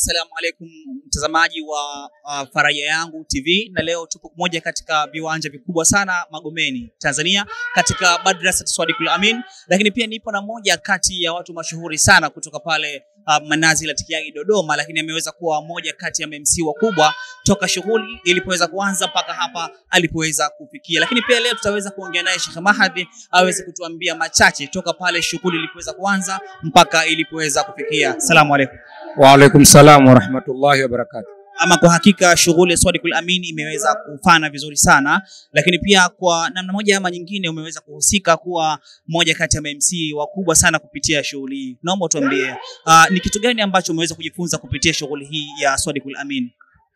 Assalamu alaikum mtazamaji wa uh, Faraja Yangu TV, na leo tupo moja katika viwanja vikubwa sana Magomeni, Tanzania, katika Madrasa Swadikul Amin, lakini pia nipo na moja kati ya watu mashuhuri sana kutoka pale uh, Manazi la Tikiagi Dodoma, lakini ameweza kuwa moja kati ya MC wakubwa toka shughuli ilipoweza kuanza mpaka hapa alipoweza kufikia. Lakini pia leo tutaweza kuongea naye Sheikh Mahadhi aweze kutuambia machache toka pale shughuli ilipoweza kuanza mpaka ilipoweza kufikia. Asalamu alaikum. Waalaikum salam warahmatullahi wabarakatuh. Ama kwa hakika shughuli ya Swadikul Amin imeweza kufana vizuri sana, lakini pia kwa namna moja ama nyingine umeweza kuhusika kuwa moja kati ya MC wakubwa sana kupitia shughuli hii. Naomba utuambie uh, ni kitu gani ambacho umeweza kujifunza kupitia shughuli hii ya Swadikul Amin?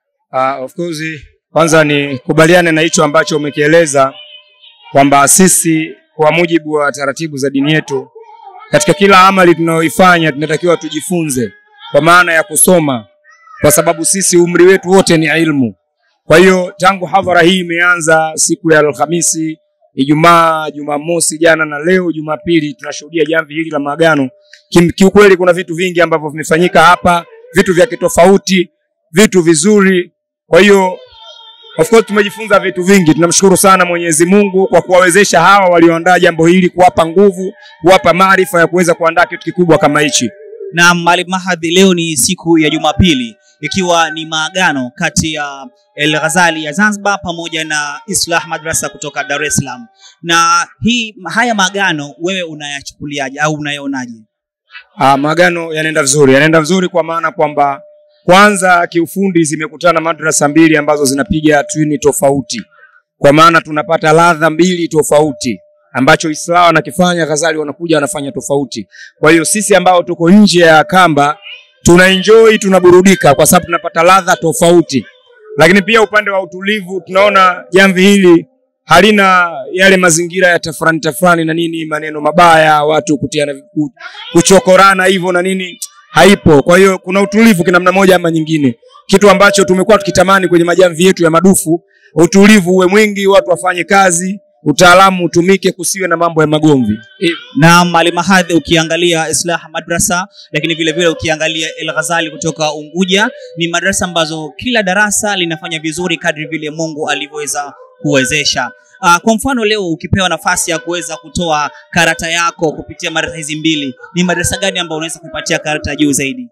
Uh, of course kwanza ni kubaliane na hicho ambacho umekieleza kwamba sisi kwa mujibu wa taratibu za dini yetu katika kila amali tunayoifanya tunatakiwa tujifunze kwa maana ya kusoma, kwa sababu sisi umri wetu wote ni ilmu. Kwa hiyo tangu hadhara hii imeanza siku ya Alhamisi, Ijumaa, Jumamosi jana na leo Jumapili, tunashuhudia jamvi hili la maagano. Kim- Kiukweli kuna vitu vingi ambavyo vimefanyika hapa, vitu vya kitofauti, vitu vizuri. Kwa hiyo of course tumejifunza vitu vingi. Tunamshukuru sana Mwenyezi Mungu kwa kuwawezesha hawa walioandaa jambo hili, kuwapa nguvu, kuwapa maarifa ya kuweza kuandaa kitu kikubwa kama hichi. Na Maalim Mahadhi, leo ni siku ya Jumapili ikiwa ni maagano kati ya El Ghazali ya Zanzibar pamoja na Islah Madrasa kutoka Dar es Salaam. Na hii haya maagano wewe unayachukuliaje au unayaonaje? Ah, maagano yanaenda vizuri, yanaenda vizuri kwa maana kwamba kwanza kiufundi zimekutana madrasa mbili ambazo zinapiga twini tofauti, kwa maana tunapata ladha mbili tofauti ambacho Islam anakifanya, Ghazali wanakuja wanafanya tofauti. Kwa hiyo sisi ambao tuko nje ya kamba tuna enjoy, tunaburudika kwa sababu tunapata ladha tofauti, lakini pia upande wa utulivu tunaona jamvi hili halina yale mazingira ya tafrani tafrani na nini, maneno mabaya, watu kutiana, ku- kuchokorana hivyo na nini, haipo. Kwa hiyo kuna utulivu kinamna moja ama nyingine, kitu ambacho tumekuwa tukitamani kwenye majamvi yetu ya madufu. Utulivu uwe mwingi, watu wafanye kazi, utaalamu utumike, kusiwe na mambo ya magomvi. Eh, Na Maalim Mahadhi, ukiangalia Islah Madrasa, lakini vile vile ukiangalia El Ghazali kutoka Unguja, ni madrasa ambazo kila darasa linafanya vizuri kadri vile Mungu alivyoweza kuwezesha. Uh, kwa mfano leo ukipewa nafasi ya kuweza kutoa karata yako kupitia madrasa hizi mbili, ni madrasa gani ambayo unaweza kupatia karata juu zaidi?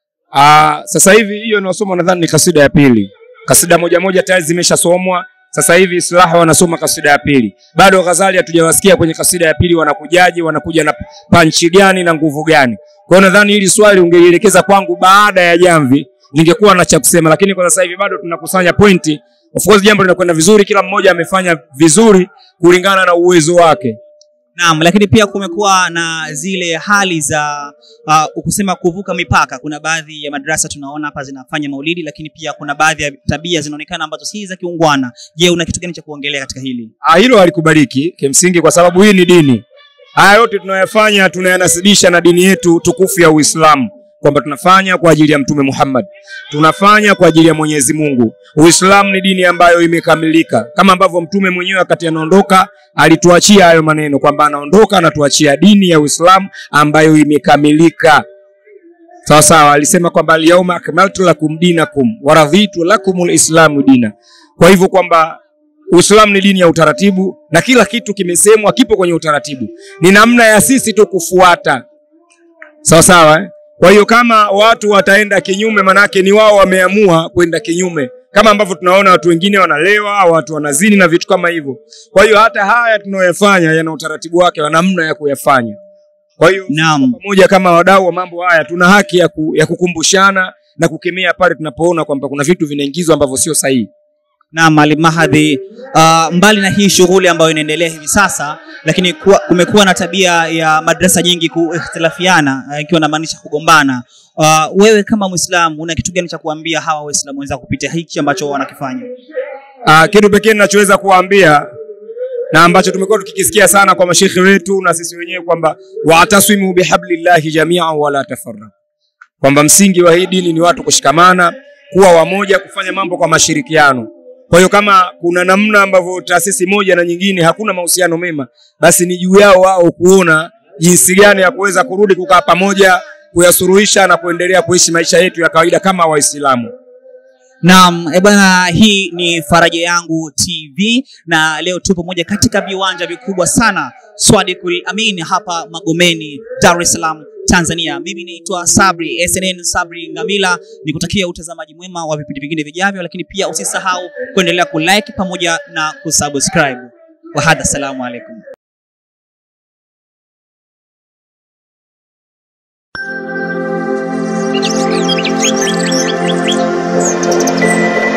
Ah, sasa hivi hiyo inayosoma nadhani ni kasida ya pili. Kasida moja moja tayari zimeshasomwa. Sasa hivi Islaha wanasoma kasida ya pili. Bado Ghazali hatujawasikia kwenye kasida ya pili wanakujaje, wanakuja na panchi gani na nguvu gani. Kwa hiyo nadhani hili swali ungelielekeza kwangu baada ya jamvi, ningekuwa na cha kusema, lakini kwa sasa hivi bado tunakusanya pointi. Of course jambo linakwenda vizuri, kila mmoja amefanya vizuri kulingana na uwezo wake. Naam, lakini pia kumekuwa na zile hali za uh, kusema kuvuka mipaka. Kuna baadhi ya madrasa tunaona hapa zinafanya maulidi, lakini pia kuna baadhi ya tabia zinaonekana ambazo si za kiungwana. Je, una kitu gani cha kuongelea katika hili? Ah, hilo halikubaliki kimsingi, kwa sababu hii ni dini. Haya yote tunayafanya tunayanasibisha na dini yetu tukufu ya Uislamu, kwamba tunafanya kwa ajili ya Mtume Muhammad, tunafanya kwa ajili ya Mwenyezi Mungu. Uislamu ni dini ambayo imekamilika, kama ambavyo Mtume mwenyewe wakati anaondoka alituachia hayo maneno kwamba anaondoka anatuachia dini ya Uislamu ambayo imekamilika. Sawa sawa, alisema kwamba alyauma akmaltu lakum dinakum wa raditu lakumul islamu dina. Kwa hivyo kwamba Uislamu ni dini ya utaratibu na kila kitu kimesemwa kipo kwenye utaratibu, ni namna ya sisi tu kufuata. Sawa sawa eh? Kwa hiyo kama watu wataenda kinyume, manake ni wao wameamua kwenda kinyume, kama ambavyo tunaona watu wengine wanalewa, watu wanazini na vitu kama hivyo. Kwa hiyo hata haya tunayoyafanya yana utaratibu wake wa namna ya kuyafanya. Kwa hiyo Naam. pamoja kama wadau wa mambo haya tuna haki ya, ku, ya kukumbushana na kukemea pale tunapoona kwamba kuna vitu vinaingizwa ambavyo sio sahihi. Naam, Maalim Mahadhi, uh, mbali na hii shughuli ambayo inaendelea hivi sasa, lakini kuwa, kumekuwa na tabia ya madrasa nyingi kuikhtilafiana, uh, ikiwa namaanisha kugombana. Uh, wewe kama Muislamu una kitu gani cha kuambia hawa Waislamu wenzako kupitia hiki ambacho wanakifanya? Uh, kitu pekee ninachoweza kuwaambia na ambacho tumekuwa tukikisikia sana kwa mashekhe wetu na sisi wenyewe kwamba waatasimu bihablillahi jamian wala tafarraqu, kwamba msingi wa hii dini ni watu kushikamana, kuwa wamoja, kufanya mambo kwa mashirikiano. Kwa hiyo kama kuna namna ambavyo taasisi moja na nyingine hakuna mahusiano mema, basi ni juu yao wao kuona jinsi gani ya kuweza kurudi kukaa pamoja kuyasuluhisha na kuendelea kuishi maisha yetu ya kawaida kama Waislamu. Naam, eh bwana, hii ni Faraja Yangu TV na leo tupo moja katika viwanja vikubwa sana Swadikul Amin hapa Magomeni, Dar es Salaam, Tanzania. Mimi naitwa Sabri SNN Sabri Ngamila, nikutakia utazamaji mwema wa vipindi vingine vijavyo, lakini pia usisahau kuendelea kulike pamoja na kusubscribe. Wahadha, salamu alaikum. Thank you.